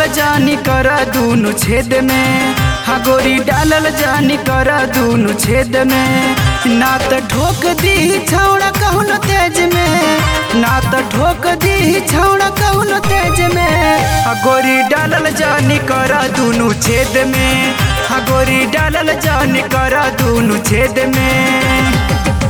डालल जानी कर दूनु छेद में हा गोरी डालल जानी कर दूनु छेद में ना त ठोक दी छौड़ा कहून तेज में ना त ठोक दी छौड़ा कहून तेज में हा गोरी डालल जानी कर दूनु छेद में हा गोरी डालल जानी कर दूनु छेद में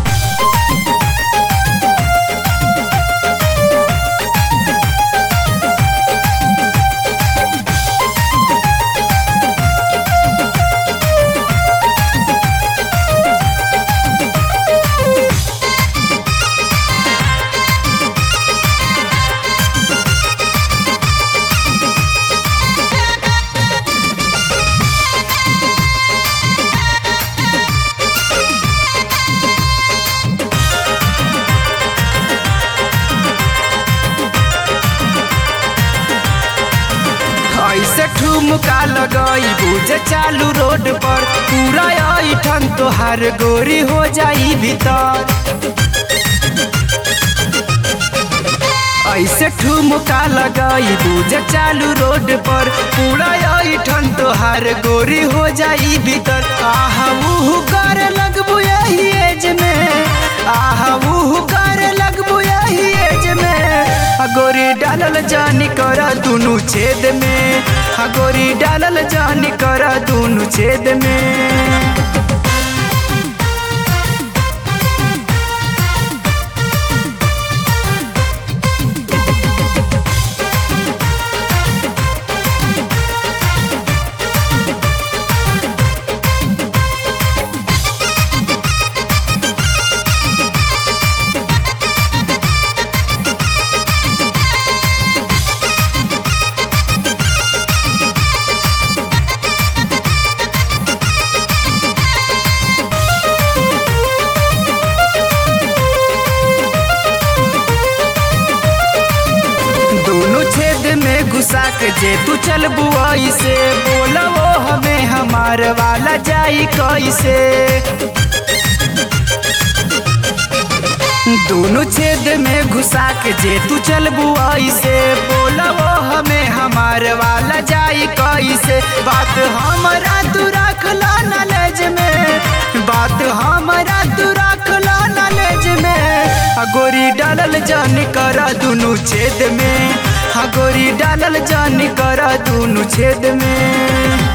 ऐसे ठुमका लगई बुझे चालू रोड पर पूरा ऐठन तोहार गोरी हो जाई भीतर ऐसे ठुमका लगई बुझे चालू रोड पर पूरा ऐठन तोहार गोरी हो जाई भीतर आहा उहु करे लगबू यही एज में आहा उहु करे लगबू यही एज में आ गोरी डालल जानी कर दुनु छेद में आ गोरी डालल जानी कर दुनु छेद में दोनों छेद में घुसा के जे तू चल बुआई से बोला वो हमें हमार वाला जाई कैसे दोनों छेद में घुसा के जे तू चल बुआई से बोला वो हमें हमार वाला जाई कैसे बात हमारा तू रख ला नॉलेज में बात हमारा तू रख ला नॉलेज में आ गोरी डालल जान करा दुनु छेद में हा गोरी डालल जान करा दुनु छेद में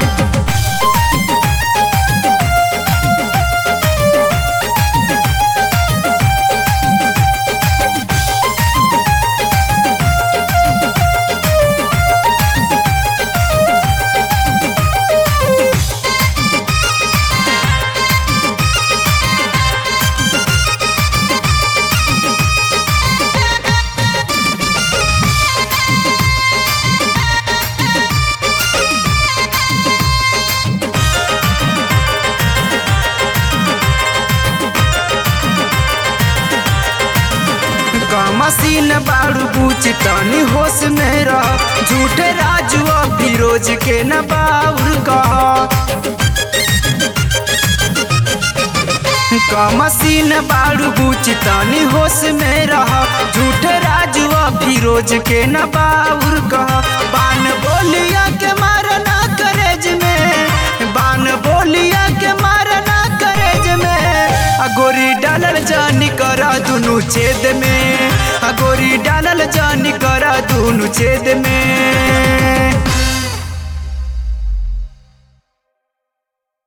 मसीन बाड़ू बूच तनी होश में रह झूठे राजू फिरोज के न बाउर कह मसीन बाड़ू बूच तनी होश में रह झूठे राजू फिरोज के न बाउर कह बान बोलिया के मारना करेज में बान बोलिया के मारना करेज में गोरी डालल जानी करा दुनु छेद में गोरी डालल जानी करा दुनु छेद में